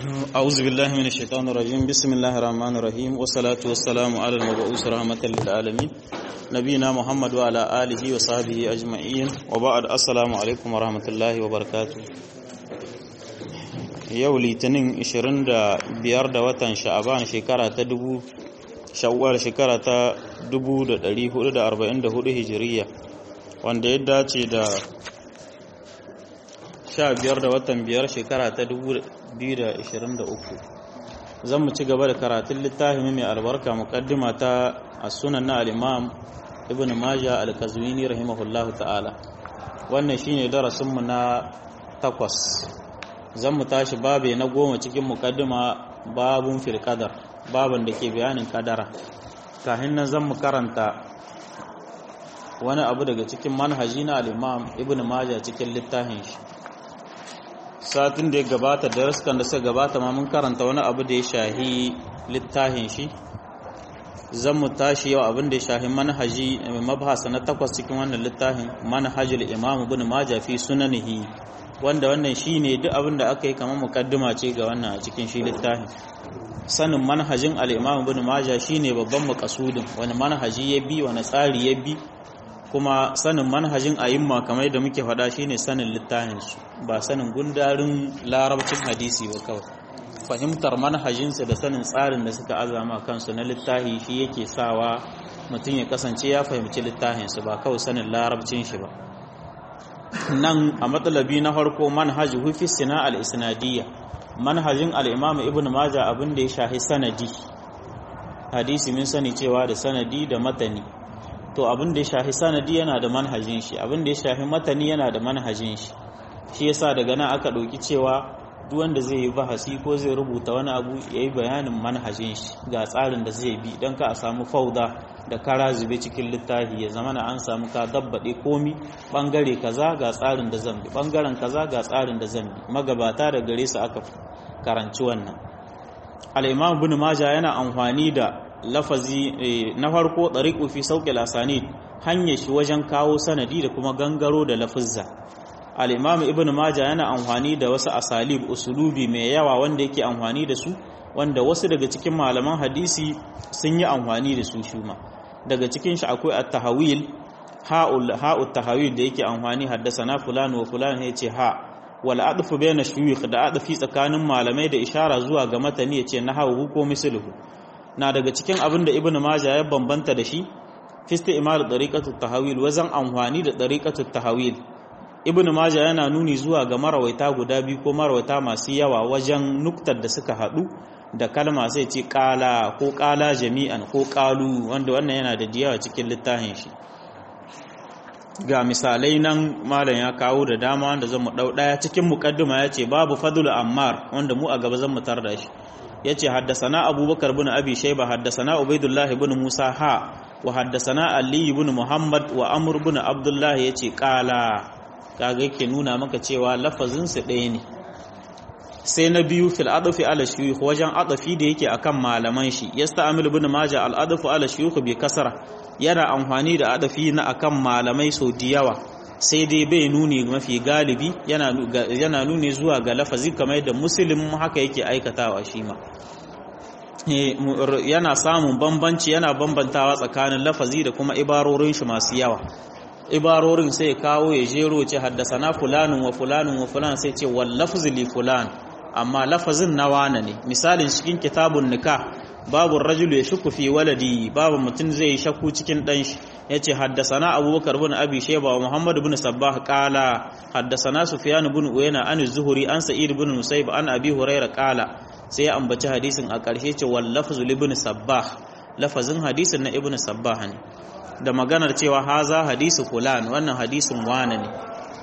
أعوذ بالله من الشيطان الرجيم بسم الله الرحمن الرحيم والصلاة والسلام على المبعوث رحمة للعالمين نبينا محمد وعلى آله وصحبه أجمعين وبعد السلام عليكم ورحمة الله وبركاته yau litinin 25 da watan sha'aban shekara ta dubu shawwal shekara ta 1444 hijiriya wanda ya dace da 15 da watan biyar shekara ta 2023 zan mu ci gaba da karatun littafin mai albarka mukaddima ta as-sunan na al-imam ibn majah al-kazwini rahimahullahu ta'ala wannan shine darasinmu na takwas zan mu tashi babe na goma cikin mukaddima babun fil qadar baban da ke bayanin kadara kafin nan zan mu karanta wani abu daga cikin manhaji na al-imam ibn majah cikin littafin shi satin da ya gabata da raskan da suka gabata ma mun karanta wani abu da ya shahi littafin shi zan mu tashi yau abin da ya shahi manhaji mabhasa na takwas cikin wannan littafin manhajul imam ibn majah fi sunanihi wanda wannan shine duk abin da aka yi kamar mukaddima ce ga wannan a cikin shi littafin sanin manhajin al-imam ibn majah shine babban makasudin wani manhaji ya bi wani tsari ya bi kuma sanin manhajin ayimma kamar da muke faɗa shine sanin littafinsu ba sanin gundarin larabcin hadisi ba kawai fahimtar manhajinsu da sanin tsarin da suka azama kansu na littafi shi yake sawa mutum ya kasance ya fahimci littafinsu ba kawai sanin larabcin shi ba nan a matsalabi na farko manhaji hufi sina al-isnadiyya manhajin al-imam ibn majah abin da ya shahi sanadi hadisi min sani cewa da sanadi da matani to abin da ya shafi sanadi yana da manhajin shi abin da ya shafi matani yana da manhajin shi shi yasa daga nan aka ɗauki cewa duk wanda zai yi bahasi ko zai rubuta wani abu ya yi bayanin manhajin shi ga tsarin da zai bi don ka a samu fauda da kara zube cikin littafi ya zama na an samu ka dabbaɗe komi ɓangare kaza ga tsarin da zan bi ɓangaren kaza ga tsarin da zan bi magabata da gare su aka karanci wannan al'imam bin maja yana amfani da lafazi na farko ɗariƙu fi sauƙi lasani hanyar shi wajen kawo sanadi da kuma gangaro da lafizza al'imamu ibn maja yana amfani da wasu asalib usulubi mai yawa wanda yake amfani da su wanda wasu daga cikin malaman hadisi sun yi amfani da su shuma daga cikin shi akwai at-tahawil ha'ul tahawil da yake amfani haddasa na fulani wa fulani ya ce ha wal adfu bayna shuyukh da adfi tsakanin malamai da ishara zuwa ga matani ya ce na hawu ko misluhu na daga cikin abin da ibn majah ya bambanta da shi fisti imal dariqatut tahawil wazan amfani da dariqatut tahawil ibn majah yana nuni zuwa ga marawaita guda biyu ko marawaita masu yawa wajen nuktar da suka hadu da kalma sai ce qala ko qala jami'an ko qalu wanda wannan yana da diyawa cikin littafin shi ga misalai nan malam ya kawo da dama wanda zan mu dau daya cikin muqaddima yace babu fadlu ammar wanda mu a gaba zan mu tar da shi yace haddasana abubakar bin abi shayba haddasana ubaidullah ibn musa ha wa haddasana ali ibn muhammad wa amr ibn abdullah yace qala kaga yake nuna maka cewa lafazin su ɗaya ne sai na biyu fil adfi ala shuyukh wajen adafi da yake akan malaman shi yasta'mil ibn majah al adfu ala shuyukh bi kasra yana amfani da adafi na akan malamai sau da yawa sai dai bai nuni mafi galibi yana nuni zuwa ga lafazi kamar yadda musulun haka yake aikatawa shi ma yana samun bambanci yana bambantawa tsakanin lafazi da kuma ibarorin shi masu yawa ibarorin sai kawo ya jero ce haddasana fulanin wa fulanin wa fulan sai ce wal lafzi li fulan amma lafazin na wane ne misalin cikin kitabun nikah babu rajulu ya shukku fi waladi babu mutum zai yi shakku cikin dan shi yace haddasana abubakar bin abi shayba wa muhammad bin sabbah qala haddasana sufyan bin uyayna an zuhuri an sa'id bin musayb an abi huraira qala sai ya ambaci hadisin a ƙarshe ce wal lafzu ibn sabbah lafazin hadisin na ibn sabbah ne da maganar cewa haza hadisu fulan wannan hadisin wane ne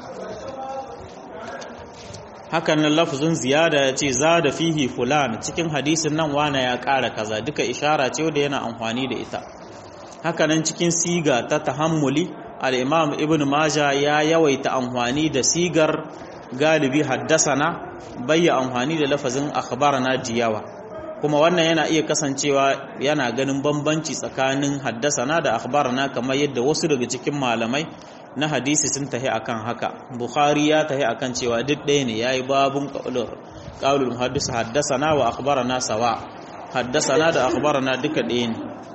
hakan nan lafazin ziyada ya ce za da fihi fulan cikin hadisin nan wane ya ƙara kaza duka ishara ce da yana amfani da ita hakanan cikin siga ta tahammuli al-imam ibn maja ya yawaita amfani da sigar galibi haddasana bayya amfani da lafazin akhbarana diyawa kuma wannan yana iya kasancewa yana ganin bambanci tsakanin haddasana da akhbarana kamar yadda wasu daga cikin malamai na hadisi sun tahi akan haka bukhari ya tahi akan cewa duk ɗaya ne yayi babun qaulur qaulul muhaddis haddasana wa akhbarana sawa haddasana da akhbarana duka ɗaya ne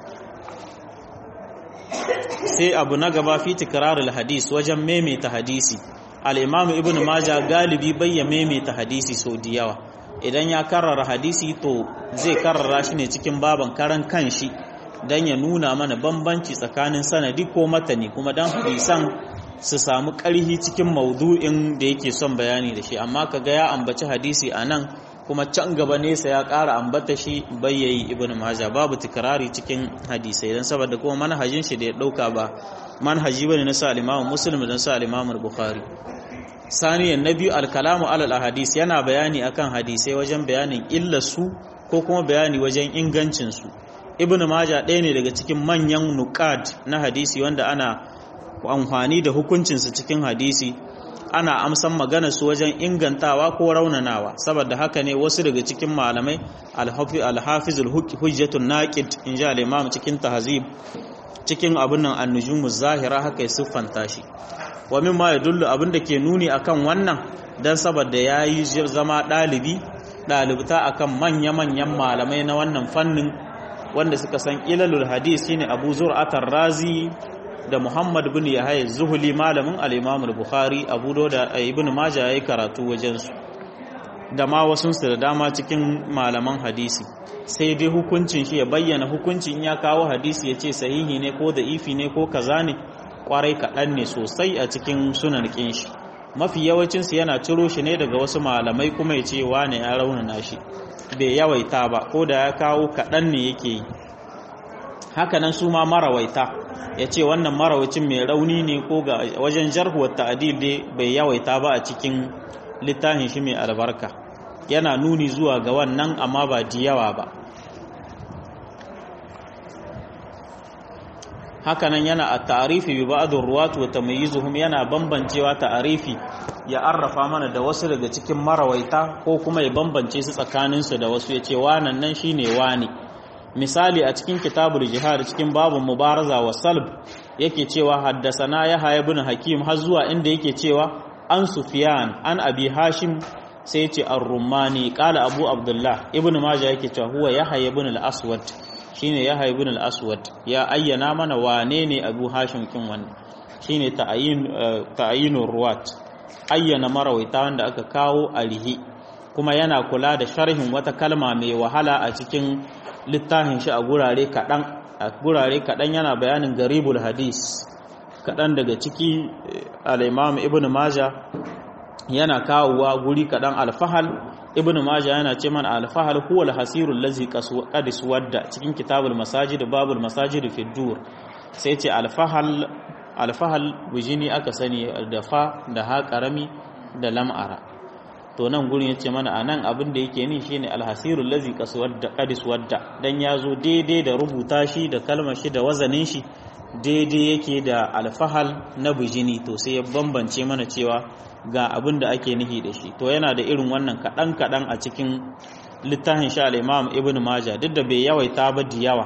sai abu na gaba fi tikrarul hadis wajen maimaita hadisi al-imam ibn majah galibi bayya maimaita hadisi sau da yawa idan ya karrara hadisi to zai karrara shi ne cikin baban karan kanshi dan ya nuna mana bambanci tsakanin sanadi ko matani kuma dan hadisan su samu ƙarhi cikin maudu'in da yake son bayani da shi amma kaga ya ambaci hadisi a nan kuma can gaba nesa ya ƙara ambata shi bayyayi ibn majah babu tikrari cikin hadisai dan saboda kuma manhajin shi da ya ɗauka ba manhaji bane na sa al-Imam Muslim dan sa al-Imam Bukhari saniyan nabi al-kalamu alal ahadis yana bayani akan hadisai wajen bayanin illar su ko kuma bayani wajen ingancin su ibn majah ɗaya ne daga cikin manyan nuqad na hadisi wanda ana amfani da hukuncinsu cikin hadisi ana amsan magana su wajen ingantawa ko raunanawa saboda haka ne wasu daga cikin malamai alhafizul hujjatun naqid in ji al-imam cikin tahzib cikin abin nan an zahira haka ya siffanta shi wa mimma yadullu abin da ke nuni akan wannan dan saboda yayi zama dalibi dalibta akan manya-manyan malamai na wannan fannin wanda suka san ilalul hadis shine Abu Zur'atar Razi da Muhammad bin Yahya Zuhuli malamin al-Imam al-Bukhari Abu Dawud da Ibn Majah yayi karatu wajen su da ma wasu su da dama cikin malaman hadisi sai dai hukuncin shi ya bayyana hukuncin ya kawo hadisi ya ce sahihi ne ko da'ifi ne ko kaza ne kwarai kaɗan ne sosai a cikin sunan kin shi mafi yawancin su yana ciro shi ne daga wasu malamai kuma ya ce wane ya raunana shi bai yawaita ba ko da ya kawo kaɗan ne yake yi hakanan su ma marawaita ya ce wannan marawacin mai rauni ne ko ga wajen jarhuwar ta'adil dai bai yawaita ba a cikin littafin shi mai albarka yana nuni zuwa ga wannan amma ba da yawa ba hakanan yana a ta'arifi bi ba'dur ruwat wa tamyizuhum yana bambancewa ta'arifi ya arrafa mana da wasu daga cikin marawaita ko kuma ya bambance su tsakaninsu da wasu ya ce wanan nan shine wani misali a cikin kitabul jihad cikin babu mubaraza wa salb yake cewa haddasana ya haya bin hakim har zuwa inda yake cewa an sufyan an abi hashim sai ce ar-rumani qala abu abdullah ibnu majah yake cewa huwa yahya ibn al-aswad shine yahya ibn al-aswad ya ayyana mana wane ne abu hashim kin wannan shine ta'ayin ta'ayinur ruwat ayyana marawaita wanda aka kawo alihi kuma yana kula da sharhin wata kalma mai wahala a cikin littafin shi a gurare kaɗan a gurare kaɗan yana bayanin garibul hadis kaɗan daga ciki al'imam ibn maja yana kawowa guri kaɗan alfahal ibn maja yana ce mana alfahal huwa alhasirul lazi qadis wadda cikin kitabul masajid babul masajid fi dur sai ce alfahal alfahal bujini aka sani da fa da ha karami da lam'ara to nan gurin yace mana anan abin da yake ni shine alhasirul lazi qadis wadda dan yazo daidai da rubuta shi da kalmar shi da wazanin shi daidai yake da alfahal na bijini to sai ya bambance mana cewa ga abin da ake nihi da shi to yana da irin wannan kadan kadan a cikin littafin sha al-Imam Ibn Majah duk da bai yawaita ba da yawa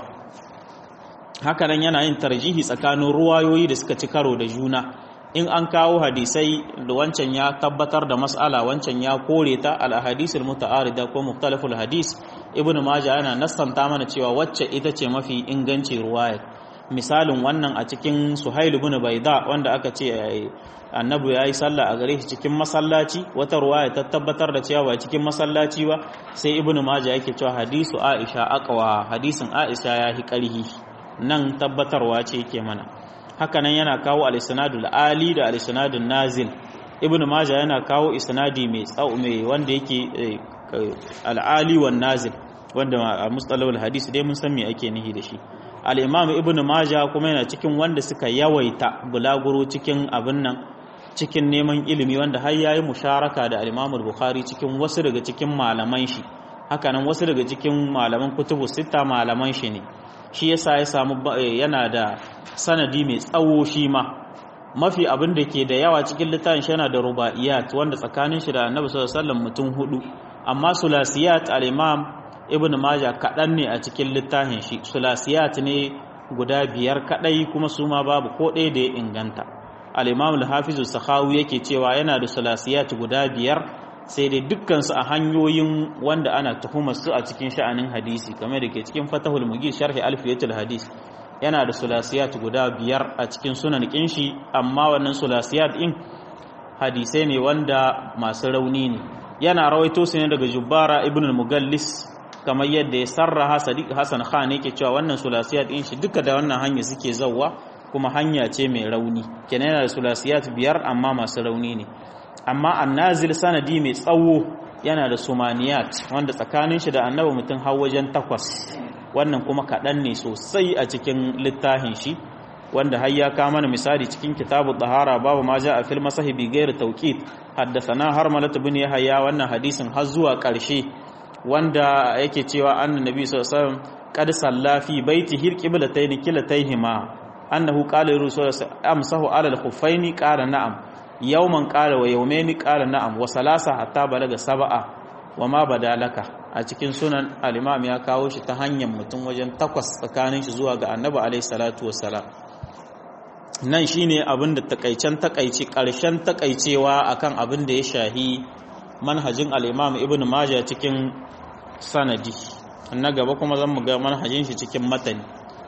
haka nan yana yin tarjihi tsakanin ruwayoyi da suka ci karo da juna in an kawo hadisai da wancan ya tabbatar da mas'ala wancan ya kore ta al-ahadisul muta'arida ko mukhtalaful hadis ibnu majah yana nassanta mana cewa wacce ita ce mafi inganci ruwayar misalin wannan a cikin suhail ibn baida wanda aka ce annabi yayi sallah a gare shi cikin masallaci wata ruwaya ta tabbatar da cewa ba cikin masallaci ba sai ibnu majah yake cewa hadisu aisha aqwa hadisin aisha ya hi karhi nan tabbatarwa ce yake mana hakanan yana kawo al-isnadul ali da al-isnadun nazil ibnu majah yana kawo isnadi mai tsau mai wanda yake al-ali wan nazil wanda a mustalahul hadisi dai mun san me ake nihi da shi al-imam ibnu majah kuma yana cikin wanda suka yawaita bulaguro cikin abin nan cikin neman ilimi wanda har yayi musharaka da al-imam al-bukhari cikin wasu daga cikin malaman shi hakanan wasu daga cikin malaman kutubu sita malaman shi ne shi yasa ya samu yana da sanadi mai tsawo shi ma mafi abin da ke da yawa cikin littafin shi yana da ruba'iyat wanda tsakanin shi da annabi sallallahu alaihi wasallam mutum hudu amma sulasiyat al-imam ibn majah kadan ne a cikin littafin shi sulasiyat ne guda biyar kadai kuma su ma babu ko ɗaya da ya inganta al-imam al-hafiz sakhawi yake cewa yana da sulasiyat guda biyar sai dai dukkansu a hanyoyin wanda ana tuhumar su a cikin sha'anin hadisi kamar da ke cikin fatahul mugis sharhi alfiyatul hadis yana da sulasiyat guda biyar a cikin sunan kinshi amma wannan sulasiyat din hadisai ne wanda masu rauni ne yana rawaito su ne daga jubbara ibn al-mugallis kamar yadda ya sarraha sadiq hasan khan yake cewa wannan sulasiyat din shi duka da wannan hanya suke zawwa kuma hanya ce mai rauni kenan yana da sulasiyat biyar amma masu rauni ne amma annazil sanadi mai tsawo yana da sumaniyat wanda tsakanin shi da annabi mutum har wajen takwas wannan kuma kaɗan ne sosai a cikin littafin shi wanda har ya kama mana misali cikin kitabu tahara babu ma ja a fil masahi bi gairi tawqit haddathana har malata bin yahya wannan hadisin har zuwa ƙarshe wanda yake cewa annabi sallallahu alaihi wasallam qad salla fi baitihi qiblatayn kilatayhima annahu qala rasul amsahu ala al-khuffaini qala na'am yawman qala wa yawmaini qala na'am wa salasa hatta balaga sab'a wa ma badalaka a cikin sunan al-imam ya kawo shi ta hanyar mutum wajen takwas tsakanin shi zuwa ga annabi alaihi salatu wassalam nan shine abin da takaicen takaici karshen takaicewa akan abin da ya shahi manhajin al-imam ibn majah cikin sanadi na gaba kuma zan mu ga manhajin shi cikin matani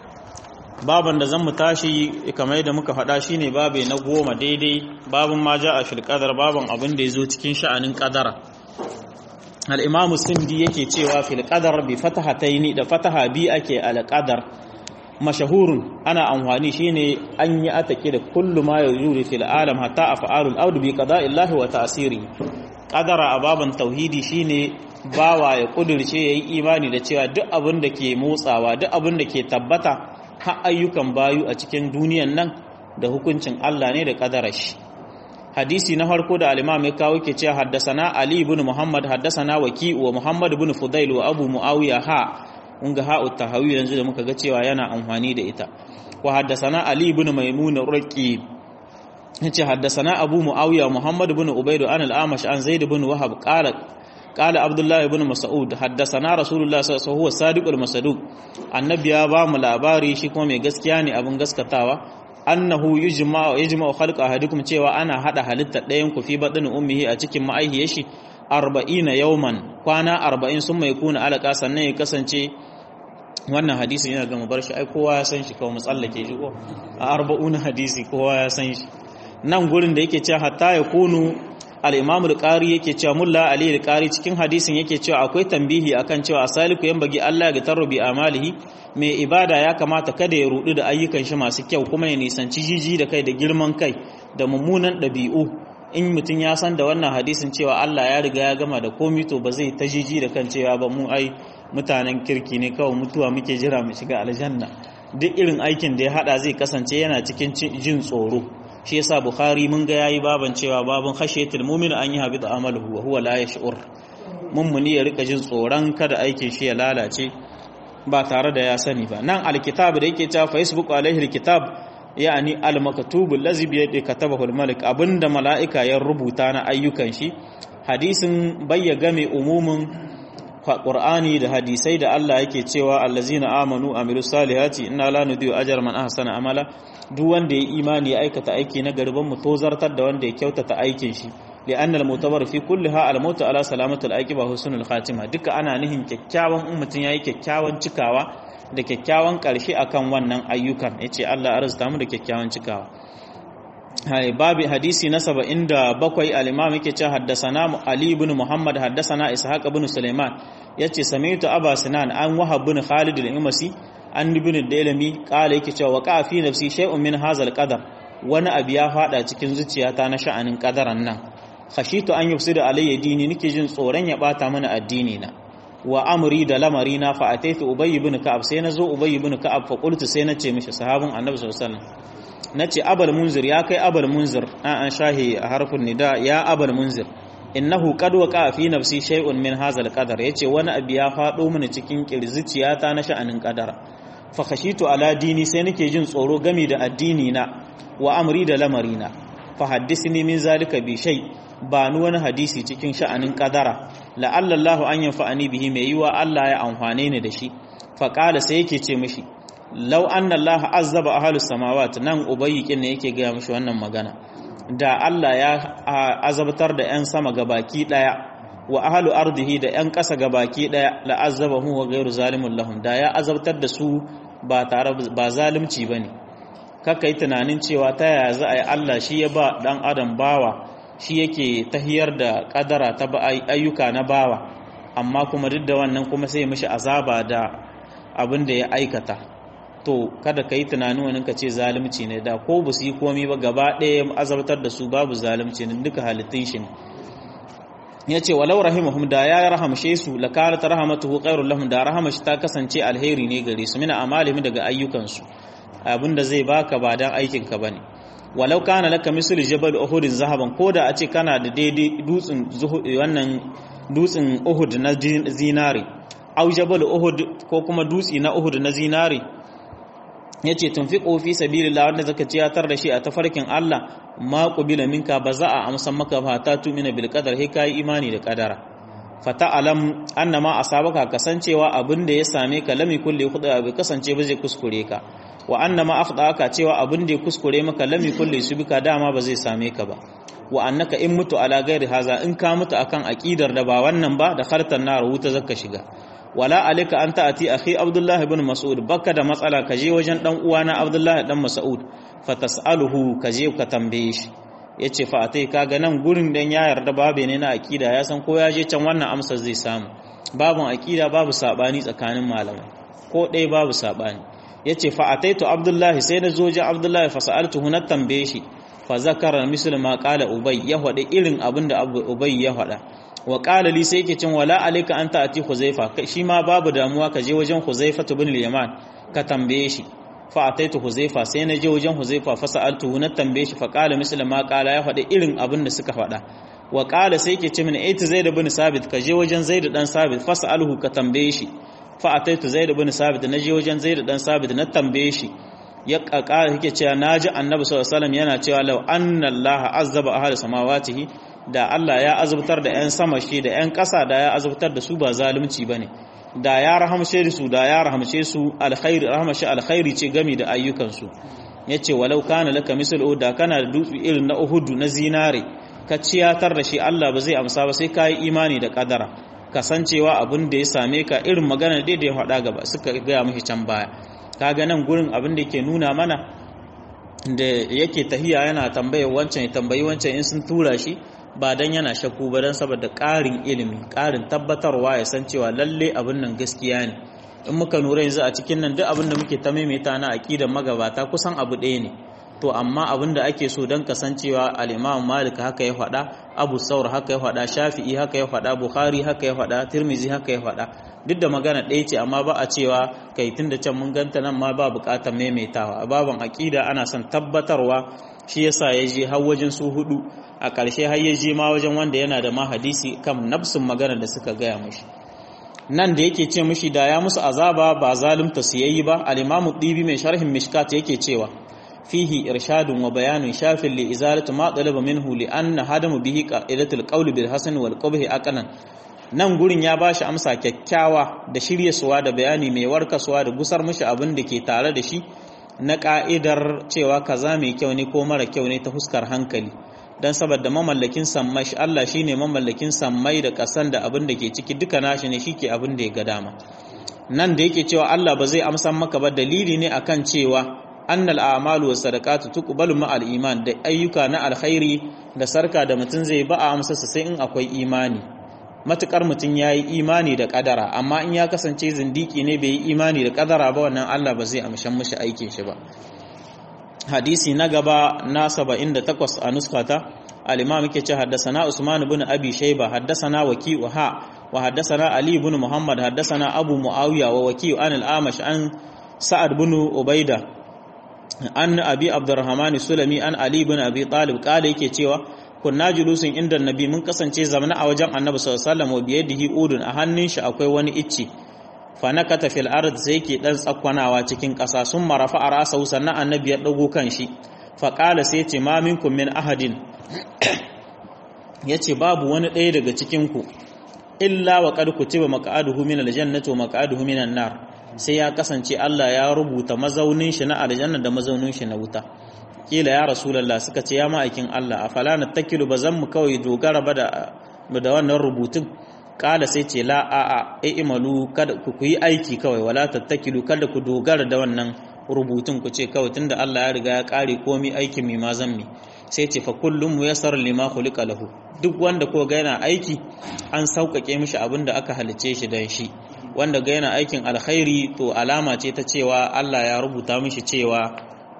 baban da zan mu tashi kamar yadda muka faɗa shine babe na goma daidai babun ma ja a fil qadar baban abin da yazo cikin sha'anin qadara al-imamu sindi yake cewa fil qadar bi fatahataini da fataha bi ake al qadar mashahurun ana amfani shine an yi atake da kullu ma yujuri fil alam hatta af'alul ard bi qada'illahi wa ta'siri qadara a baban tauhidi shine bawa ya kudirce yayi imani da cewa duk abin da ke motsawa duk abin da ke tabbata har ayyukan bayu a cikin duniyan nan da hukuncin Allah ne da kadarar shi hadisi na farko da al-imam ya kawo ke cewa haddasana ali ibn muhammad haddasana waki wa muhammad ibn fudail wa abu muawiya ha kun ga ha'u tahawi yanzu da muka ga cewa yana amfani da ita wa haddasana ali ibn maimun raqi yace haddasana abu muawiya muhammad ibn ubayd an al-amash an zaid ibn wahab qala قال عبد الله بن مسعود حدثنا رسول الله صلى الله عليه وسلم هو الصادق المصدوق annabi ya ba mu labari shi kuma mai gaskiya ne abin gaskatawa annahu yujma yajma khalqa ahadikum cewa ana hada halitta ɗayan ku fi badin ummihi a cikin ma'aihiyar shi 40 yawman kwana 40 sun mai kuna alaka sannan ya kasance wannan hadisi yana ga mu bar shi ai kowa ya san shi kawai mu tsallake shi ko a 40 hadisi kowa ya san shi nan gurin da yake cewa hatta ya kunu al-imamu al-qari yake cewa mulla ali al-qari cikin hadisin yake cewa akwai tambihi akan cewa asaliku yan bagi Allah ya tarbi amalihi mai ibada ya kamata kada ya rudu da ayyukan shi masu kyau kuma ya nisanci jiji da kai da girman kai da mummunan dabi'u in mutum ya san da wannan hadisin cewa Allah ya riga ya gama da komai to ba zai ta jiji da kan cewa ba mu ai mutanen kirki ne kawai mutuwa muke jira mu shiga aljanna duk irin aikin da ya hada zai kasance yana cikin jin tsoro shi yasa bukhari mun ga yayi baban cewa baban khashiyatul mu'min an yi habita amaluhu wa huwa la yash'ur mummuni ya rika jin tsoron kada aikin shi ya lalace ba tare da ya sani ba nan alkitab da yake cewa facebook alaihi alkitab yani almaktub allazi bi yadi katabahu almalik abinda malaika ya rubuta na ayyukan shi hadisin bayya game umumin Qur'ani da hadisai da Allah yake cewa allazina amanu amilu salihati inna la nudiyu ajra man ahsana amala duk wanda ya imani ya aikata aiki na garban mu tozartar da wanda ya kyautata aikin shi li'anna al-mutabar fi kulliha al-mautu ala salamati al-aqiba husnul khatima duka ana nihin kyakkyawan in mutun yayi kyakkyawan cikawa da kyakkyawan karshe akan wannan ayyukan yace Allah arzuta mu da kyakkyawan cikawa hai babu hadisi na 77 al-imam yake cewa haddasana Ali ibn Muhammad haddasana Ishaq ibn Sulaiman yace sami'tu Aba Sinan an Wahab ibn Khalid al-Imasi an ibn Dailami kala yake cewa waqa fi nafsi shay'un min hadha al-qadar wani abu ya fada cikin zuciyata na sha'anin kadaran nan khashitu an yufsida alayya dini nake jin tsoron ya bata mana addini na wa amri da lamari na fa ataitu ubay ibn ka'ab sai nazo ubay ibn ka'ab fa qultu sai nace mishi sahabin annabi sallallahu alaihi wasallam nace abal munzir ya kai abal munzir an an shahi a harfin nida ya abal munzir innahu qad waqa fi nafsi shay'un min hadha al-qadar yace wani abu ya fado mini cikin kirzuciyata na sha'anin kadara fa khashitu ala dini sai nake jin tsoro gami da addini na wa amri da lamari na fa haddisni min zalika bi shay ba ni wani hadisi cikin sha'anin kadara la'alla Allahu an yanfa'ani bihi mai yiwa Allah ya amfane ni da shi fa qala sai yake ce mishi law anna Allah azzaba ahlus samawati nan ubayyikin ne yake ga mishi wannan magana da Allah ya azabtar da 'yan sama ga baki daya wa ahlu ardihi da yan ƙasa gabaki daya la azabahu wa ghairu zalimun lahum da ya azabtar da su ba tare ba zalunci bane kaka yi tunanin cewa ta yaya za a yi Allah shi ya ba dan adam bawa shi yake tahiyar da kadara ta ayyuka na bawa amma kuma duk da wannan kuma sai mishi azaba da abin da ya aikata to kada ka yi tunanin wani ka ce zalunci ne da ko ba su yi komi ba gaba ɗaya azabtar da su babu zalunci ne duka halittun shi ne ya ce walau rahimahum da ya rahamshe su la kanat rahmatuhu khairul lahum da rahamashi ta kasance alheri ne gare su mina amalihim daga ayyukansu abinda zai baka ba dan aikin ka bane walau kana laka mislu jabal uhud zahaban koda a ce kana da daidai dutsen wannan dutsen uhud na zinari au jabal uhud ko kuma dutsi na uhud na zinari yace tunfiqu fi sabilillah wanda zaka ciyatar da shi a tafarkin Allah ma qubila minka ba za a amsan maka ba ta tumina bil qadar he kai imani da kadara fata alam annama asabaka kasancewa abin da ya same ka lami kulli khuda bi kasance ba zai kuskure ka wa annama akhdaka cewa abin da ya kuskure maka lami kulli subika dama ba zai same ka ba wa annaka in mutu ala gairi haza in ka mutu akan aqidar da ba wannan ba da khartan nar wuta zaka shiga wala alika an ta'ati akhi abdullahi ibn mas'ud baka da matsala ka je wajen dan uwana abdullahi dan mas'ud fa tas'aluhu ka je ka tambaye shi yace fa atai kaga nan gurin dan ya yarda babe ne na aqida ya san ko ya je can wannan amsar zai samu babun aqida babu sabani tsakanin malamai ko dai babu sabani yace fa ataitu abdullahi sai na zo wajen abdullahi fa sa'altuhu na tambaye shi fa zakara misal ma qala ubay ya hada irin abinda ubay ya hada wa qala li sai yake cin wala alayka anta ati huzaifa shi ma babu damuwa ka je wajen huzaifa ibn al-yaman ka tambaye shi fa ataitu huzaifa sai na je wajen huzaifa fa sa'altuhu na tambaye shi fa qala misal ma qala ya hada irin abin da suka fada wa qala sai yake ce min aiti zaid ibn sabit ka je wajen zaid dan sabit fa sa'alhu ka tambaye shi fa ataitu zaid ibn sabit na je wajen zaid dan sabit na tambaye shi ya kakara yake cewa naji annabi sallallahu alaihi wasallam yana cewa law anna allaha azzaba ahli samawatihi da Allah ya azubtar da 'yan sama shi da 'yan ƙasa da ya azubtar da su ba zalunci bane da ya rahamshe su da ya rahamshe su alkhairi rahmashi alkhairi ce gami da ayyukansu yace walau kana laka misal da kana da dutse irin na Uhud na zinare ka ciyatar da shi Allah ba zai amsa ba sai kai imani da kadara kasancewa abin da ya same ka irin magana da ya faɗa gaba suka gaya mishi can baya kaga nan gurin abin da yake nuna mana da yake tahiya yana tambaye wancan ya tambayi wancan in sun tura shi ba dan yana shakku ba dan saboda ƙarin ilimi ƙarin tabbatarwa ya san cewa lalle abin nan gaskiya ne in muka lura yanzu a cikin nan duk abin da muke ta maimaita na aqidar magabata kusan abu ɗaya ne to amma abin da ake so don kasancewa al-Imam Malik haka ya faɗa Abu Saur haka ya faɗa Shafi'i haka ya faɗa Bukhari haka ya faɗa Tirmizi haka ya faɗa duk da magana ɗaya ce amma ba a cewa kai tun da can mun ganta nan ma ba buƙatar maimaitawa a baban aƙida ana son tabbatarwa shi yasa ya je har wajen su hudu a ƙarshe har ya je ma wajen wanda yana da ma hadisi kan nafsin magana da suka gaya mishi nan da yake ce mishi da ya musu azaba ba zalunta su yayi ba al-imamu dibi mai sharhin mishkat yake cewa fihi irshadun wa bayanun shafin li izalatu ma talaba minhu li anna hadamu bihi qa'idatul qawl bil hasan wal qabhi aqlan nan gurin ya bashi amsa kyakkyawa da shiryasuwa da bayani mai warkaswa da gusar mishi abin da ke tare da shi na ka'idar cewa kaza mai kyau ne ko mara kyau ne ta huskar hankali dan saboda mamallakin sammai shi Allah shine mamallakin sammai da kasan da abin da ke ciki duka nashi ne shike abin da ya ga dama nan da yake cewa Allah ba zai amsa maka ba dalili ne akan cewa annal a'malu was sadaqatu tuqbalu ma'al iman da ayyuka na alkhairi da sarka da mutun zai ba a amsa sai in akwai imani matukar mutun yayi imani da kadara amma in ya kasance zindiki ne bai yi imani da kadara ba wannan Allah ba zai amshan mishi aikin shi ba hadisi na gaba na 78 a nuskata al-imam yake ce haddathana usman ibn abi shayba haddathana waki wa ha wa haddathana ali ibn muhammad haddathana abu muawiya wa waki an al-amash an sa'ad ibn ubaida an abi abdurrahman sulami an ali ibn abi talib kala yake cewa kunna julusin inda nabi mun kasance zamana a wajen annabi sallallahu alaihi wasallam wa biyadihi udun a hannun shi akwai wani icci fa nakata fil ard sai yake dan tsakwanawa cikin ƙasa sun marafa a rasa sannan annabi ya dago kan shi fa qala sai ce ma minkum min ahadin yace babu wani ɗaya daga cikin ku illa wa qad kutiba maq'aduhu min aljannati wa maq'aduhu minan nar sai ya kasance Allah ya rubuta mazaunin shi na aljanna da mazaunin shi na wuta kila ya rasulullah suka ce ya ma'aikin Allah afala nattakilu bazan mu kawai dogara ba da da wannan rubutun kala sai ce la a a imalu kada ku yi aiki kawai wala tattakilu kada ku dogara da wannan rubutun ku ce kawai tunda Allah ya riga ya kare komai aikin mi ma zan mi sai ce fa kullum muyassar lima khuliqa lahu duk wanda ko ga yana aiki an sauƙaƙe mishi abin da aka halice shi dan shi wanda ga yana aikin alkhairi to alama ce ta cewa Allah ya rubuta mishi cewa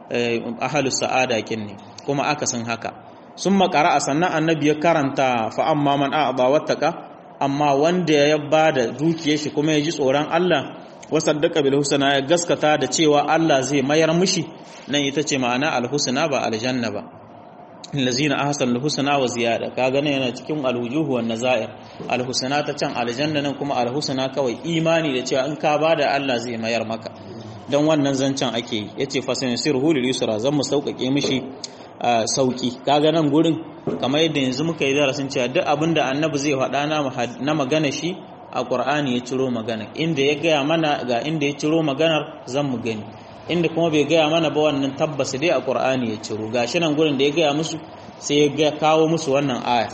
ahalus sa'ada kin ne kuma aka san haka sun makara a sannan annabi ya karanta fa amma man a'ba wattaka amma wanda ya ba da dukiyar shi kuma ya ji tsoron Allah wasaddaka bil husna ya gaskata da cewa Allah zai mayar mishi nan ita ce ma'ana al husna ba aljanna ba allazina ahsanu al husna wa ziyada kaga nan yana cikin al wujuh wan nazair al husna ta can aljanna nan kuma al husna kawai imani da cewa in ka bada Allah zai mayar maka dan wannan zancen ake yi yace fasanisiruhu lil yusra zan mu sauƙaƙe mishi sauki kaga nan gurin kamar yadda yanzu muka yi darasin cewa duk abin da annabi zai faɗa na magana shi a ƙur'ani ya ciro magana inda ya gaya mana ga inda ya ciro maganar zan mu gani inda kuma bai gaya mana ba wannan tabbas dai a ƙur'ani ya ciro gashi nan gurin da ya gaya musu sai ya kawo musu wannan aya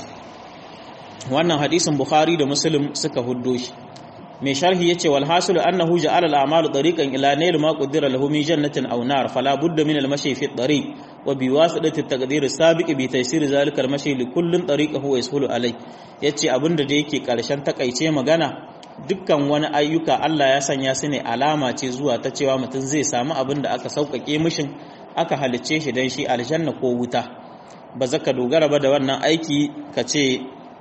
wannan hadisin bukhari da muslim suka huddo shi mai sharhi yace wal hasilu annahu ja'ala al a'malu tariqan ila nail ma qaddara lahu min jannatin aw nar fala budda min al mashi fi tariq wa bi wasidati at taqdir sabiq bi taysir zalika al mashi li kullin tariqahu wa yasulu alai yace abinda da yake karshen takaice magana dukkan wani ayyuka Allah ya sanya su ne alama ce zuwa ta cewa mutum zai samu abin da aka sauƙaƙe mishin aka halicce shi dan shi aljanna ko wuta ba zaka dogara ba da wannan aiki ka ce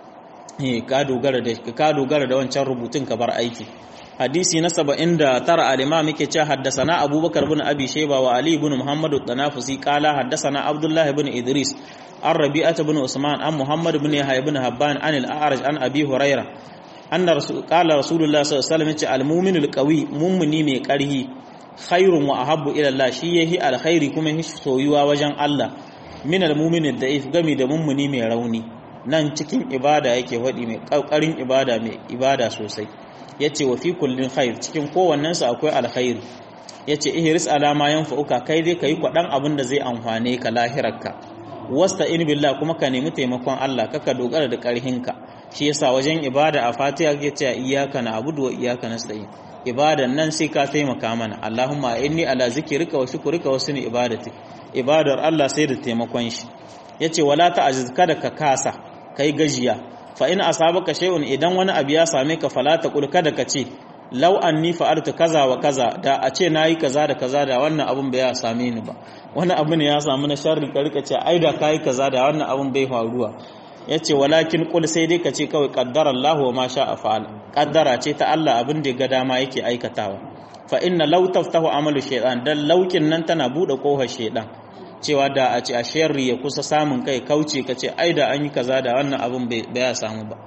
ka dogara da ka dogara da wancan rubutun ka bar aiki hadisi na 79 al-imam yake cewa haddathana abubakar ibn abi shayba wa ali ibn muhammad at-tanafusi qala haddathana abdullah ibn idris an rabi'at ibn usman an muhammad ibn yahya ibn habban an al-a'raj an abi huraira anna rasul qala rasulullah sallallahu alaihi wasallam yace al-mu'min al-qawi mu'mini mai karhi khairun wa ahabbu ila Allah shi yahi alkhairi kuma yahi soyuwa wajen Allah min al-mu'min ad-da'if gami da mummuni mai rauni nan cikin ibada yake faɗi mai ƙauƙarin ibada mai ibada sosai ya ce wa fi kullum khair cikin kowannensu akwai alkhairi ya ce ihris alama yan fa'uka kai dai ka yi kwaɗan abin da zai amfane ka lahirarka wasta in billah kuma ka nemi taimakon Allah kaka dogara da ƙarhinka shi yasa wajen ibada a fatiha ya ce iyaka na abudu wa iyaka nasta'in ibadan nan sai ka taimaka mana Allahumma inni ala zikrika wa shukrika wa suni ibadati ibadar Allah sai da taimakon shi yace wala ta'jiz kada ka kasa kai gajiya fa in asabaka shay'un idan wani abu ya same ka fala taqul kada ka ce law anni fa'altu kaza wa kaza da a ce nayi kaza da kaza da wannan abun bai ya same ni ba wani abu ne ya samu na sharri ka rika ce ai da kai kaza da wannan abun bai faruwa yace walakin qul sai dai ka ce kawai qaddara Allah wa ma sha'a fa'al qaddara ce ta Allah abin da ga dama yake aikatawa fa inna law taftahu amalu shaytan dan laukin nan tana bude kohar shaytan cewa da a ce a sharri ya kusa samun kai kauce ka ce ai da an yi kaza da wannan abin bai ya samu ba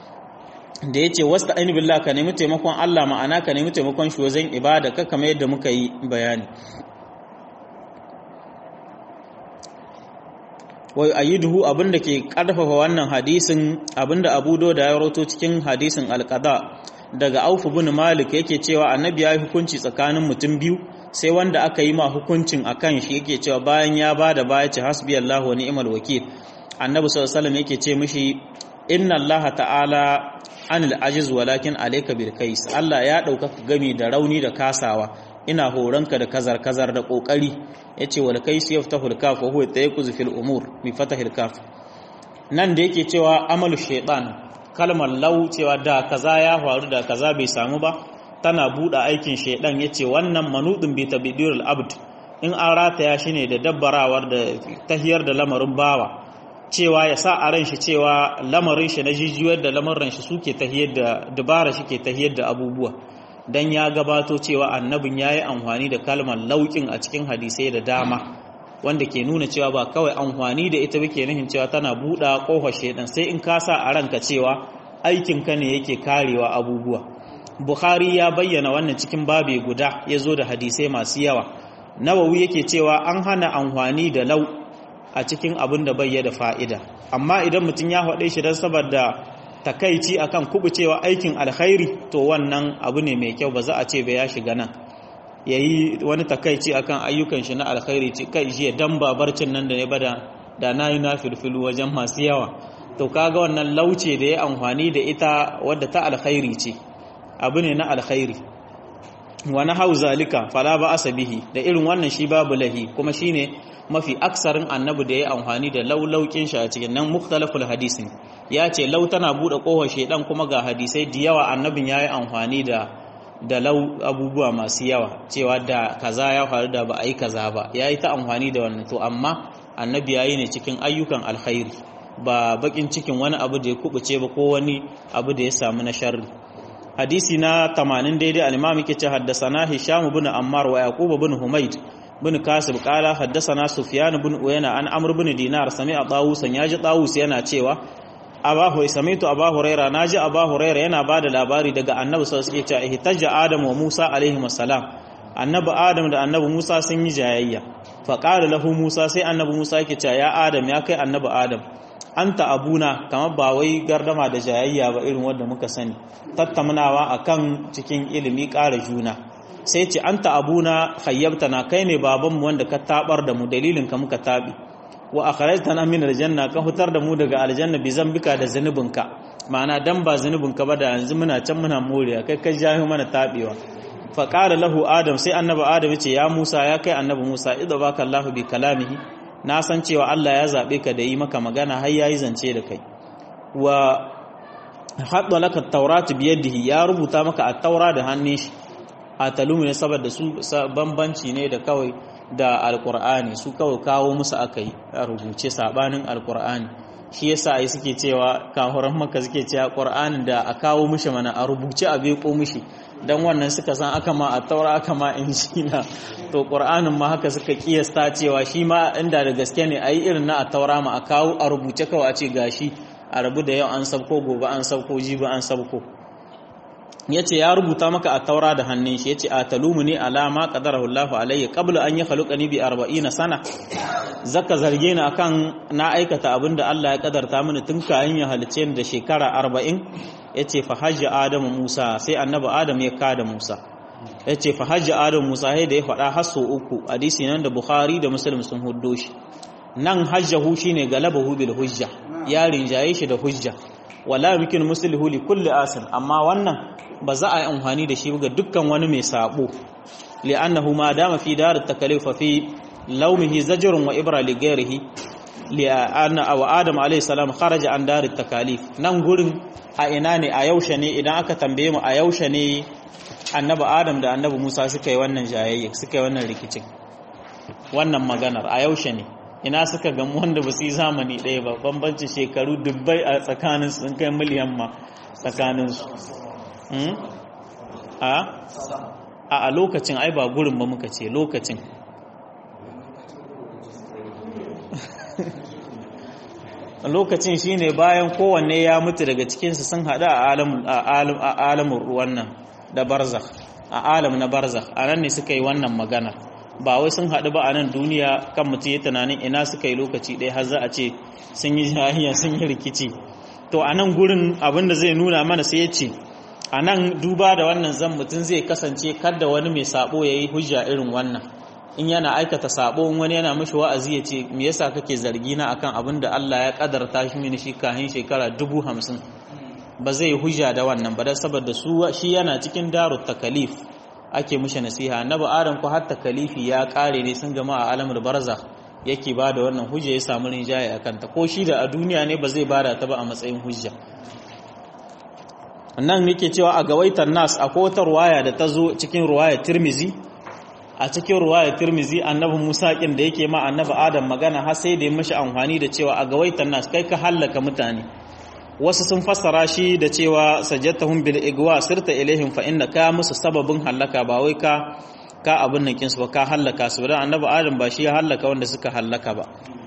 da ya ce wasta ainihin billah ka nemi taimakon Allah ma'ana ka nemi taimakon shi wajen ibada ka kamar yadda muka yi bayani wai ayiduhu abinda ke karfafa wannan hadisin abinda Abu da ya rawato cikin hadisin alqada daga Auf bin Malik yake cewa annabi ya yi hukunci tsakanin mutum biyu sai wanda aka yi ma hukuncin akan shi yake cewa bayan ya bada baya ce hasbiyallahu wa ni'mal wakil annabi sallallahu alaihi wasallam yake ce mishi inna allaha ta'ala anil ajiz walakin alayka bil kais Allah ya dauka gami da rauni da kasawa ina horonka da kazar kazar da kokari yace wal kais yaftahu al kaf wa huwa tayakuz fil umur bi fatahil kaf nan da yake cewa amalu shaytan kalmar lau cewa da kaza ya faru da kaza bai samu ba tana buɗe aikin shaidan ya ce wannan manudin bi tabidirul abd in an rataya shi ne da dabbarawar da tahiyar da lamarin bawa cewa ya sa a ran shi cewa lamarin shi na jijiyar da lamarin shi suke tahiyar da dubara shi ke tahiyar da abubuwa dan ya gabato cewa annabin ya yi amfani da kalmar laukin a cikin hadisai da dama wanda ke nuna cewa ba kawai amfani da ita ke nufin cewa tana buɗe ƙofar shaidan sai in ka sa a ranka cewa aikinka ne yake karewa abubuwa Bukhari ya bayyana wannan cikin babe guda ya zo da hadisai masu yawa. Nawawi yake cewa an hana amfani da lau a cikin abin da bai da fa'ida. Amma idan mutum ya haɗe shi don saboda takaici akan kubucewa aikin alkhairi to wannan abu ne mai kyau ba za a ce ba ya shiga nan. Ya yi wani takaici akan ayyukan shi na alkhairi ce kai shi dan babarcin nan da ne bada da na yi na filfilu wajen masu yawa. to kaga wannan lauce da ya amfani da ita wadda ta alkhairi ce abu ne na alkhairi wani hau zalika fala ba asabihi da irin wannan shi babu lahi kuma shine mafi aksarin annabi da ya amfani da laulaukin shi a cikin nan mukhtalaful hadisin ya ce lau tana bude kohon shedan kuma ga hadisai da yawa annabin yayi amfani da da lau abubuwa masu yawa cewa da kaza ya faru da ba a yi kaza ba yayi ta amfani da wannan to amma annabi yayi ne cikin ayyukan alkhairi ba bakin cikin wani abu da ya kubuce ba ko wani abu da ya samu na sharri hadisi na 80 daidai al-imam yake ce haddathana hisham ibn ammar wa yaqub ibn humayd ibn kasib qala haddathana sufyan ibn uyana an amr ibn dinar sami'a tawus yaji tawus yana cewa abahu sami'tu abahu huraira naji abahu huraira yana bada labari daga annabi sallallahu alaihi wasallam yake ihtajja adam wa musa alaihi wassalam annabi adam da annabi musa sun yi jayayya fa qala lahu musa sai annabi musa yake cewa ya adam ya kai annabi adam anta abuna kamar ba wai gardama da jayayya ba irin wanda muka sani tattaunawa akan cikin ilimi ƙara juna sai ce anta abuna khayyabtana kai ne babanmu wanda ka tabar da mu dalilin ka muka tabi wa akhrajtana min aljanna ka hutar da mu daga aljanna bi zambika da zanubinka ma'ana dan ba zanubinka ba da yanzu muna can muna moriya kai kai jahi mana tabewa fa qala lahu adam sai annabi adam ya ce ya musa ya kai annabi musa idza baka allah bi kalamihi na san cewa Allah ya zaɓe ka da yi maka magana har ya yi zance da kai wa haɗa laka tauratu biyadihi ya rubuta maka a taura da hannun shi a talumu ne saboda su bambanci ne da kawai da alkur'ani su kawai kawo musu aka yi a rubuce sabanin alkur'ani shi yasa ai suke cewa kahuran maka suke cewa qur'anin da a kawo mishi mana a rubuce a beko mishi dan wannan suka san aka ma a taura aka ma injila to qur'anin ma haka suka kiyasta cewa shi ma inda da gaske ne ayi irin na a taura ma a kawo a rubuce kawai a ce gashi a rabu da yau an sabko gobe an sabko jibi an sabko yace ya rubuta maka a taura da hannun shi yace atalumuni ala ma qadarahu Allahu alayya qabla an yakhluqani bi 40 sana zaka zarge ni akan na aikata abinda Allah ya kadarta mini tun kayan ya halice ni da shekara 40 yace fa hajja adamu Musa sai annabi Adam ya kada Musa yace fa hajja adamu Musa sai da ya faɗa hasso uku hadisi nan da Bukhari da Muslim sun huddo shi nan hajjahu shine galabahu bil hujja ya rinjaye shi da hujja wala yumkin muslihu li kulli asin amma wannan ba za a yi amfani da shi ga dukkan wani mai sabo li'annahu ma dama fi dar takalif fi lawmihi zajrun wa ibra li ghairihi li'anna aw adam alayhi salam kharaja an dar takalif nan gurin a ina ne a yaushe ne idan aka tambaye mu a yaushe ne annabi adam da annabi musa suka yi wannan jayayya suka yi wannan rikicin wannan maganar a yaushe ne ina suka gamu wanda ba su yi zamani ɗaya ba bambancin shekaru dubbai a tsakanin sun kai miliyan ma tsakaninsu a a lokacin ai ba gurin ba muka ce lokacin lokacin shine bayan kowanne ya mutu daga cikinsu sun haɗu a alamun ruwan nan da barzakh a alam na barzakh a nan ne suka yi wannan magana ba wai sun haɗu ba a nan duniya kan mutum ya tunanin ina suka yi lokaci ɗaya har za a ce sun yi jahiya sun yi rikici to a nan gurin abin da zai nuna mana sai ya ce a nan duba da wannan zan mutum zai kasance kada wani mai sabo ya yi hujja irin wannan in yana aikata sabo wani yana mashi wa'azi ya ce me yasa kake zargi na akan abin da Allah ya kadarta shi mini shi kahin shekara dubu hamsin ba zai hujja da wannan ba dan saboda su shi yana cikin darut takalif ake mishi nasiha annabi adam ko har takalifi ya kare ne sun gama a alamul barzakh yake ba da wannan hujja ya samu rinjaye a kanta ko shi da a duniya ne ba zai bada ta ba a matsayin hujja nan yake cewa a gawaitar nas a wata ruwaya da ta zo cikin ruwaya tirmizi a cikin ruwaya tirmizi annabi musa kin da yake ma annabi adam magana har sai da ya mishi amfani da cewa a gawaitar nas kai ka hallaka mutane wasu sun fassara shi da cewa sajjatahum bil igwa sirta ilaihim fa inna ka musu sababin hallaka ba wai ka ka abin nan kinsu ba ka hallaka su dan annabi adam ba shi ya hallaka wanda suka hallaka ba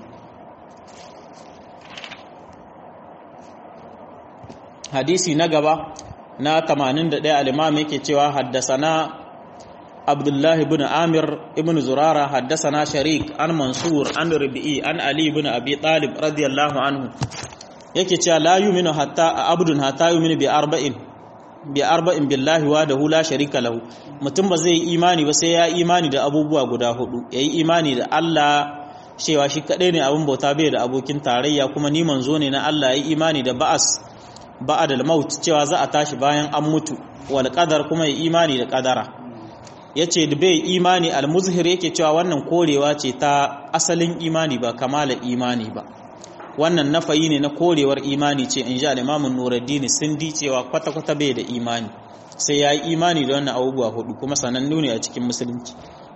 hadisi na gaba na 81 al-imam yake cewa haddasana abdullahi ibn amir ibn zurara haddasana sharik an mansur an rabi'i an ali ibn abi talib radiyallahu anhu yake cewa la yu'minu hatta abdun hatta yu'minu bi arba'in bi arba'in billahi wa dahu la sharika lahu mutum ba zai imani ba sai ya imani da abubuwa guda hudu yayi imani da Allah cewa shi kadai ne abin bauta bai da abokin tarayya kuma ni manzo ne na Allah ya imani da ba'as ba'adal maut cewa za a tashi bayan an mutu wal qadar kuma ya imani da qadara yace da bai imani al muzhir yake cewa wannan korewa ce ta asalin imani ba kamala imani ba wannan nafayi ne na korewar imani ce in ji al-imamun nuruddin sindi cewa kwata kwata bai da imani sai ya yi imani da wannan abubuwa hudu kuma sanannu ne a cikin musulunci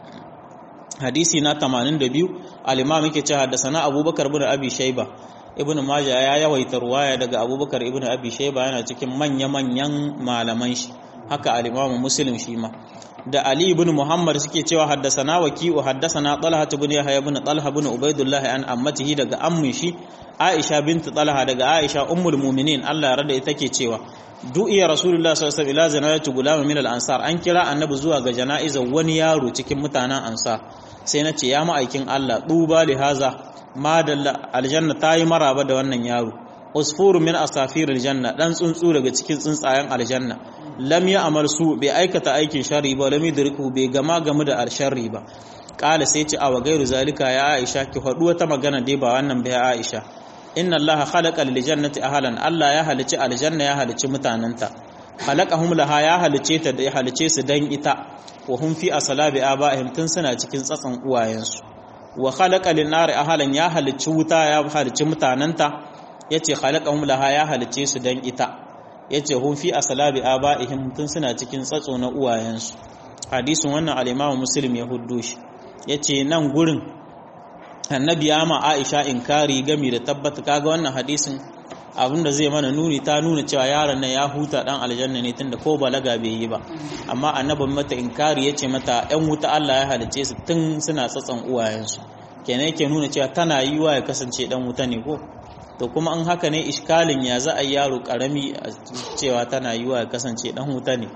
hadisi na 82 al-imam yake cewa da sana abubakar bin abi shayba ibn majah ya yawaita ruwaya daga abubakar ibn abi shayba yana cikin manya-manyan malaman shi haka al-imam muslim shi ma da ali ibn muhammad suke cewa haddasana waki'u haddasana talha ibn yahya ibn talha ibn ubaidullah an ammatihi daga ammin shi aisha bint talha daga aisha ummul mu'minin Allah ya rada ita ke cewa du'iya rasulullah sallallahu alaihi wasallam ila janazati gulama min al-ansar an kira annabi zuwa ga jana'izar wani yaro cikin mutanen ansar sai na ce ya ma'aikin Allah duba li haza madalla aljanna ta yi maraba da wannan yaro usfuru min asafiril janna dan tsuntsu daga cikin tsuntsayen aljanna lam ya amal su bai aikata aikin sharri ba lam yudriku bai gama gamu da alsharri ba kala sai ce awa gairu zalika ya aisha ki faɗu wata magana dai ba wannan bai aisha inna allaha khalaqa lil jannati ahlan allah ya halici aljanna ya halici mutananta khalaqahum laha ya halice ta da ya halice su dan ita wa hum fi asalabi abaihim tun suna cikin tsatsan uwayensu wa khalaqa lin nari ahlan ya halici wuta ya halici mutananta yace khalaqahum laha ya halice su dan ita yace hum fi asalabi abaihim tun suna cikin tsatso na uwayensu hadisin wannan al-Imam Muslim ya huddo shi yace nan gurin annabi ya ma Aisha inkari gami da tabbata kaga wannan hadisin abinda zai mana nuni ta nuna cewa yaron nan ya huta dan aljanna ne tunda ko balaga bai yi ba amma annabin mata inkari yace mata ɗan wuta Allah ya halice su tun suna tsatsan uwayensu kenan yake nuna cewa tana yiwa ya kasance dan wuta ne ko to kuma an haka ne iskalin ya za a yaro karami cewa tana yiwa ya kasance dan wuta ne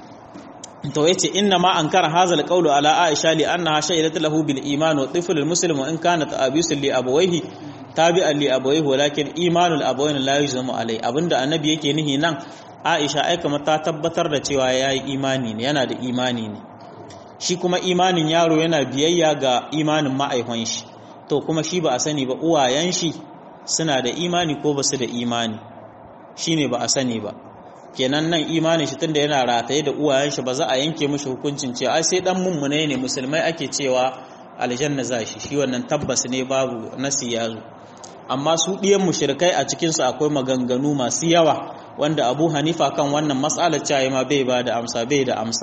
to yace inna ma ankara hadha alqawlu ala aisha li annaha shahidat lahu bil iman wa tifl al muslim in kanat abisu li abawayhi tabi'an li abawayhi walakin imanul abawayn la yuzmu alai abinda annabi yake nihi nan aisha ai kamar ta tabbatar da cewa yayi imani ne yana da imani ne shi kuma imanin yaro yana biyayya ga imanin ma'aihon shi to kuma shi ba a sani ba uwayen shi suna da imani ko ba su da imani shine ba a sani ba kenan nan imanin shi tunda yana rataye da uwayen shi ba za a yanke mishi hukuncin cewa ai sai dan mummune ne musulmai ake cewa aljanna za shi shi wannan tabbas ne babu nasi ya zo amma su ɗiyan mushrikai a cikin su akwai maganganu masu yawa wanda Abu Hanifa kan wannan mas'alar cewa ma bai ba da amsa bai da amsa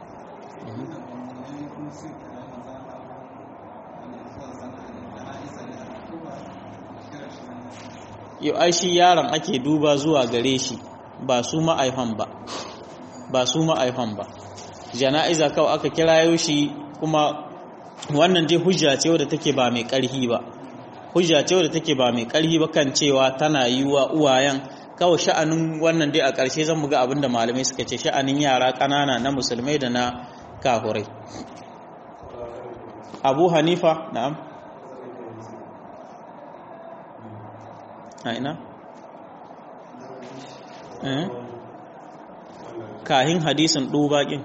yau ai shi yaron ake duba zuwa gare shi ba su ma'aifan ba ba su ma'aifan ba jana'iza kawai aka kirayo shi kuma wannan dai hujja ce wadda take ba mai ƙarhi ba hujja ce wadda take ba mai ƙarhi ba kan cewa tana yi wa uwayen kawai sha'anin wannan dai a ƙarshe zan muga abinda malamai suka ce sha'anin yara ƙanana na musulmai da na kahurai abu hanifa na'am a ina kahin hadisin ɗubaƙin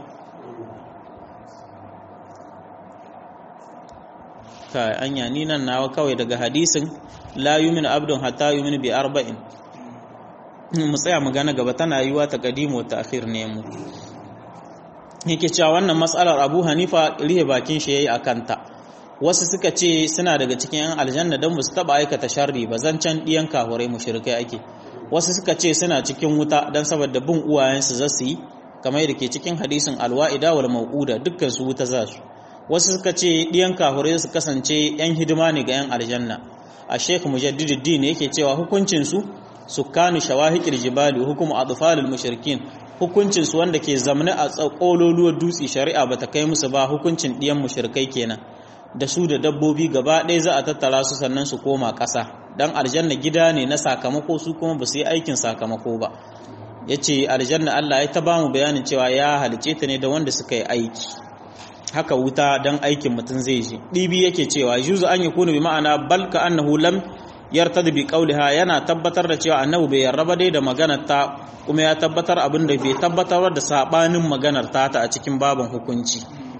ka anya ni nan nawa kawai daga hadisin la yumin abdun hatta yumin bi arba'in mu tsaya mu gana gaba tana yiwa ta kadimu ta akhir ne mu yake cewa wannan matsalar Abu Hanifa rihe bakin shi yayi akanta wasu suka ce suna daga cikin yan aljanna don musu taba aikata sharri ba zancan diyan kahurai mushrikai ake wasu suka ce suna cikin wuta don saboda bin uwayensu za su yi kamar yadda ke cikin hadisin alwa'ida wal mau'uda dukkan su wuta za su wasu suka ce diyan kahurai su kasance yan hidima ne ga yan aljanna a sheikh mujaddiduddin yake cewa hukuncin su sukkanu shawahiqil jibali hukumu atfalil mushrikin hukuncin su wanda ke zamne a tsakololuwar dutse shari'a bata kai musu ba hukuncin diyan mushrikai kenan da su da dabbobi gaba ɗaya za a tattara su sannan su koma ƙasa don aljanna gida ne na sakamako su kuma ba su yi aikin sakamako ba ya ce aljanna Allah ya ta ba mu bayanin cewa ya halice ta ne da wanda suka yi aiki haka wuta don aikin mutum zai ji ɗibi yake cewa juzu an yi kunu bi ma'ana balka annahu lam yartad bi qawliha yana tabbatar da cewa annabi bai yarraba dai da maganar ta kuma ya tabbatar abin da bai tabbatar da sabanin maganar ta ta a cikin babin hukunci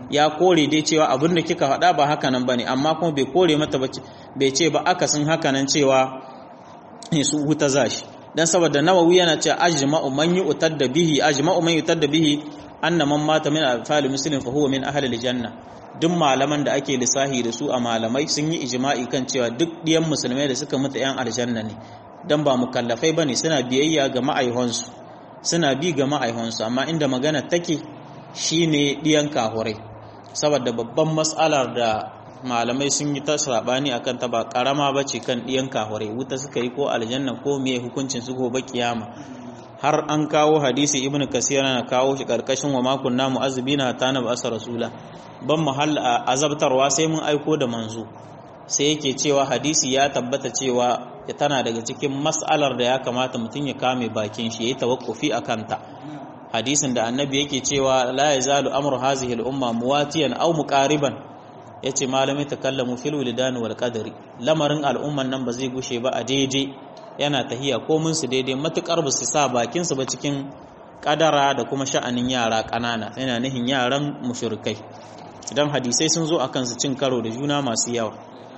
ya kore dai cewa abin da kika faɗa ba haka nan bane amma kuma bai kore mata ba bai ce ba akasin haka nan cewa su huta zashi dan saboda nawawi yana cewa ajma'u man yu'tadda bihi ajma'u man yu'tadda bihi anna man mata min afali muslim fa huwa min ahli aljanna duk malaman da ake lissahi da su a malamai sun yi ijma'i kan cewa duk diyan musulmai da suka mutu yan aljanna ne dan ba mukallafai bane suna biyayya ga ma'aihonsu suna bi ga ma'aihonsu amma inda magana take shine diyan kahurai saboda babban mas'alar da malamai sun yi ta sabani akan ta ba karama bace kan diyan kahurai wuta suka yi ko aljanna ko me hukuncin su gobe kiyama har an kawo hadisi ibn kasir na kawo shi karkashin wa makon namu azbina ta na ba'asa rasula ban mahal azabtarwa sai mun aiko da manzo sai yake cewa hadisi ya tabbata cewa ya tana daga cikin mas'alar da ya kamata mutum ya kame bakin shi yayi tawakkufi akan ta hadisin da annabi yake cewa la yazalu amru hazihi al-umma muwatiyan aw muqariban yace malami takallamu fil wilidan wal qadari lamarin al'umman nan ba zai gushe ba a daidai yana tahiya komin su daidai matukar ba su sa bakin su ba cikin kadara da kuma sha'anin yara kanana yana nihin yaran mushrikai idan hadisai sun zo akan su cin karo da juna masu yawa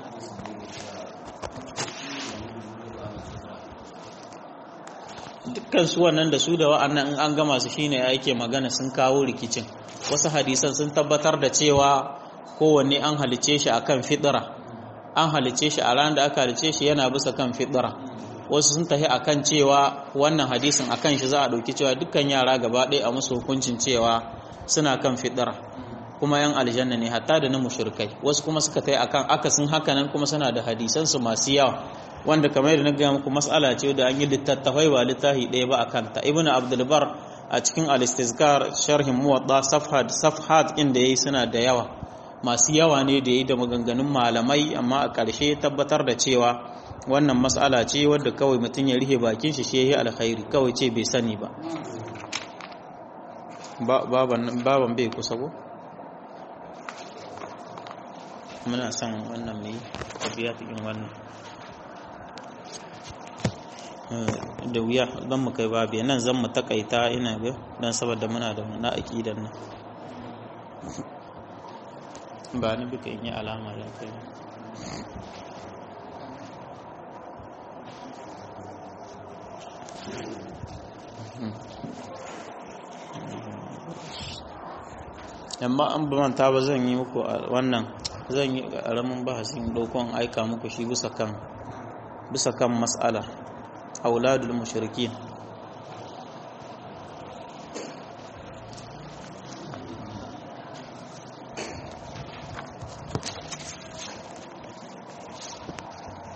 dukkan su wannan da su da wa'annan in an gama su shine yake magana sun kawo rikicin wasu hadisan sun tabbatar da cewa kowanne an halice shi akan fidira an halice shi a ran da aka halice shi yana bisa kan fidira wasu sun tafi akan cewa wannan hadisin akan shi za a ɗauki cewa dukkan yara gaba ɗaya a musu hukuncin cewa suna kan fidira kuma yan aljanna ne hatta da na mushrikai wasu kuma suka tafi akan akasin hakanan kuma suna da hadisan su masu yawa wanda kamar yadda na gaya muku mas'ala ce da an yi littattafai ba littafi ɗaya ba akan ta ibnu abdul bar a cikin al-istizkar sharhin muwadda safhat safhat inda yayi suna da yawa masu yawa ne da yayi da maganganun malamai amma a ƙarshe tabbatar da cewa wannan mas'ala ce wadda kawai mutum ya rihe bakin shi shehi alkhairi kawai ce bai sani ba baban bai kusa ko muna son wannan mai tafiya cikin wannan da wuya don mu kai babu nan zan mu takaita ina ga don saboda muna da na aƙidan nan ba ni bika in yi alama da kai amma an manta ba zan yi muku wannan zan yi ƙaramin bahasin ɗaukon aika muku shi bisa kan bisa kan mas'ala auladul mushrikin